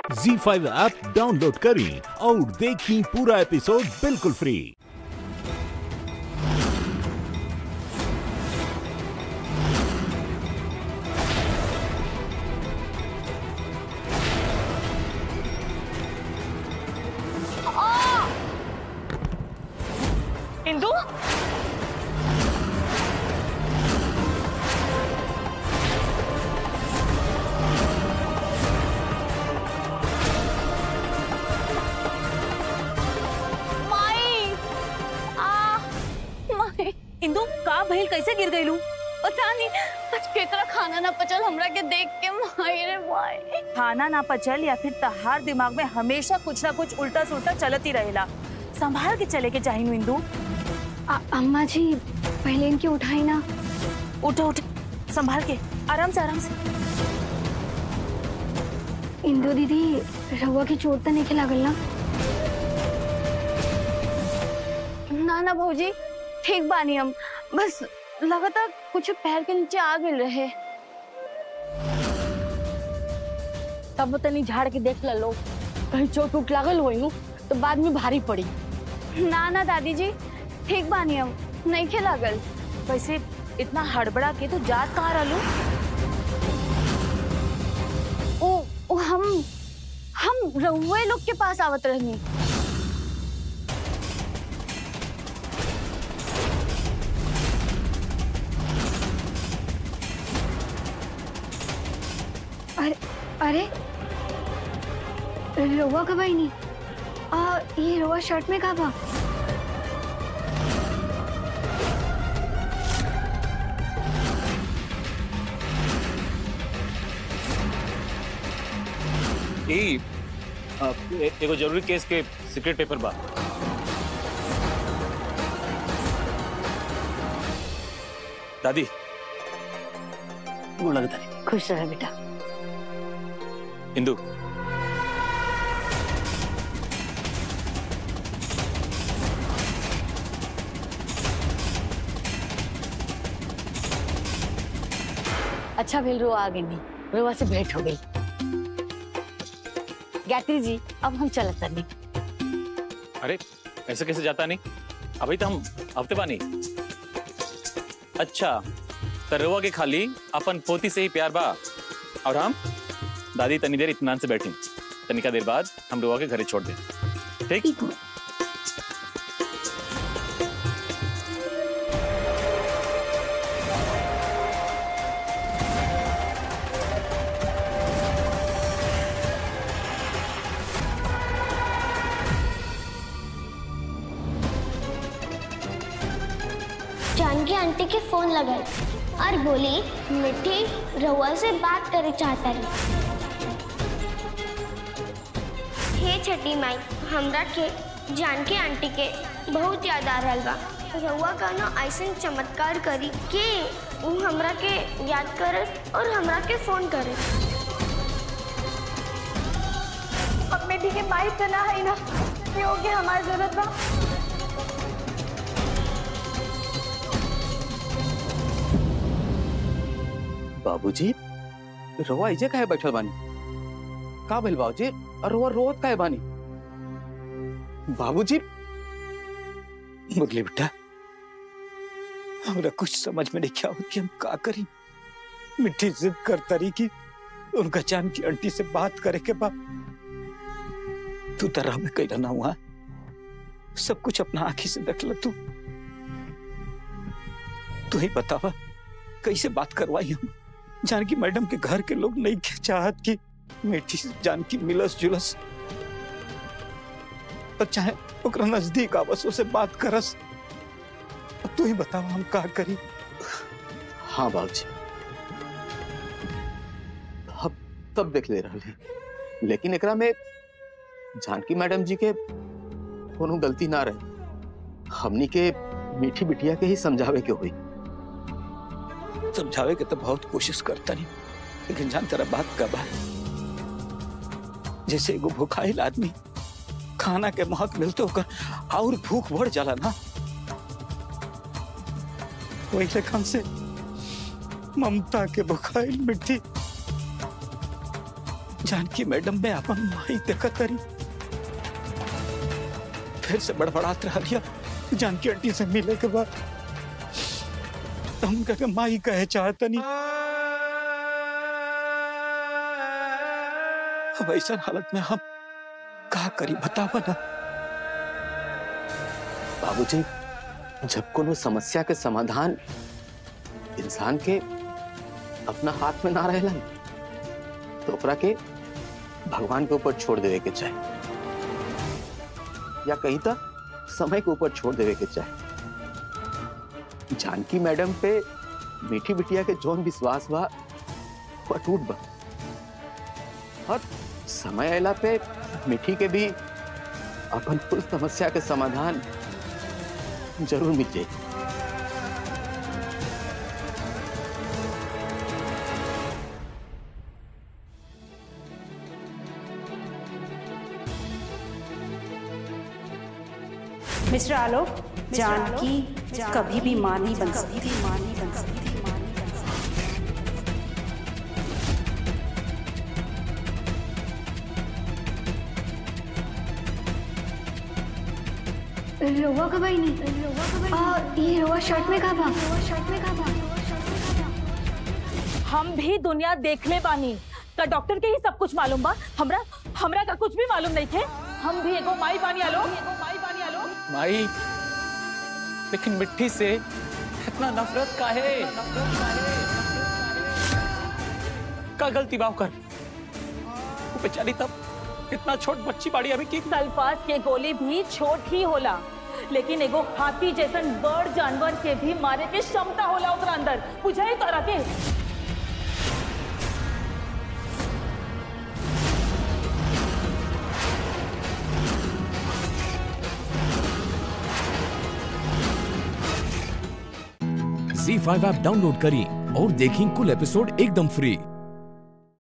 जी five app download करें और देखें पूरा एपिसोड बिल्कुल फ्री इंदू माई आ माई इंदू का भइल कैसे गिर गईलू पता नहीं आज केकरा खाना ना पचल हमरा के देख के माई रे माई खाना ना पचल या फिर तहार दिमाग में हमेशा कुछ ना कुछ उल्टा सुल्टा चलत ही रहेला संभाल के चले के चाहिए इंदू आ- अम्मा जी पहले इनकी उठाई ना उठ उठ संभाल के आराम से आराम से इंदू दीदी रहुआ की चोट तो नहीं लागल ना ना ना भौजी ठीक बानी हम बस लगातार कुछ पैर के नीचे आ गए रहे तब तनी झाड़ के देख ला लो कहीं चोट उट लागल होई नु तो बाद में भारी पड़ी ना ना दादी जी ठीक बानी हम नहीं खे लागल वैसे इतना हड़बड़ा के तो जात कहाँ रहलू ओ, ओ हम हम रहुए लोग के पास आवत रहनी अरे अरे रहुआ कब आई नहीं आ ये रहुआ शर्ट में कब आ ई अ, ए- एगो जरूरी केस के सीक्रेट पेपर बा दादी गोड़ लगता नहीं खुश रहे बेटा इंदू अच्छा भेल रो आ गई नहीं रोवा से भेंट हो गई गायत्री जी अब हम चलत तनी अरे ऐसे कैसे जाता नहीं अभी तो हम हफ्ते बानी अच्छा तो रवा के खाली अपन पोती से ही प्यार बा और हम दादी तनी देर इत्मीनान से बैठी तनिका देर बाद हम रवा के घरे छोड़ दें ठीक जानकी आंटी के फोन लगाई और बोली मिठी रहुआ से बात करे चाहता है हे छठी माई हमरा के जानकी आंटी के बहुत याद आ रहल बा रहुआ कहना ऐसे चमत्कार करी कि उ हमरा के याद करे और हमरा के फोन करे अब बेटी के माई तो ना है ना क्यों के हमारी जरूरत बा बाबूजी रवा इजे काहे बैठल बानी का भइल बाबूजी और रवा रोत काहे बानी बाबूजी मुरली बेटा हमरा कुछ समझ में नहीं क्या कि हम का करी मिट्टी जिद करता रही कि उनका जान की आंटी से बात करे के बाद तू तरह में कैला ना हुआ सब कुछ अपना आंखी से देख ल तू तू ही बतावा कैसे बात करवाई हम जानकी मैडम के घर के लोग नहीं के चाहत कि मिट्टी से जानकी मिलस जुलस और चाहे ओकरा नजदीक आवस उसे बात करस अब तू ही बतावा हम का करी हाँ बाबूजी अब तब देख ले रही लेकिन एकरा में जानकी मैडम जी के कोनो गलती ना रहे हमनी के मीठी बिटिया के ही समझावे के हुई समझावे के तो बहुत कोशिश करता नहीं लेकिन जान तेरा बात का बा जैसे एगो भूखाइल आदमी खाना के महक मिलते होकर और भूख बढ़ जाला ना वही लेखन से ममता के भूखाइल मिट्टी जानकी मैडम में अपन माई देखत करी फिर से बड़बड़ात रह लिया जानकी आंटी से मिले के बाद हम कहे माई कहे चाहतनी अब ऐसा हालत में हम का करी बतावा ना बाबूजी जब कोनो समस्या के समाधान इंसान के अपना हाथ में ना रहेला तो ओकरा के भगवान के ऊपर छोड़ देवे के चाहे या कहीं तक समय के ऊपर छोड़ देवे के चाहे जानकी मैडम पे मीठी बिटिया के जोन विश्वास बा वो टूट बा और समय अला पे मीठी के भी अपन कुल समस्या के समाधान जरूर मिल जाए मिस्टर आलोक जानकी कभी भी मां नहीं बन सकती मां नहीं बन सकती रोवा का भाई नहीं आ, ये रोवा शर्ट में का बा शर्ट में का बा हम भी दुनिया देख ले बानी का डॉक्टर के ही सब कुछ मालूम बा हमरा हमरा का कुछ भी मालूम नहीं थे हम भी एगो माई बानी आलो एगो माई बानी आलो माई लेकिन मिट्टी से इतना नफरत का है का गलती बाव कर वो बेचारी तब इतना छोट बच्ची बाड़ी अभी की सल्फास के गोली भी छोट ही होला लेकिन एगो हाथी जैसन बड़ जानवर के भी मारे के क्षमता होला ओकरा अंदर बुझाई तोरा के झी फाइव ऐप डाउनलोड करें और देखें कुल एपिसोड एकदम फ्री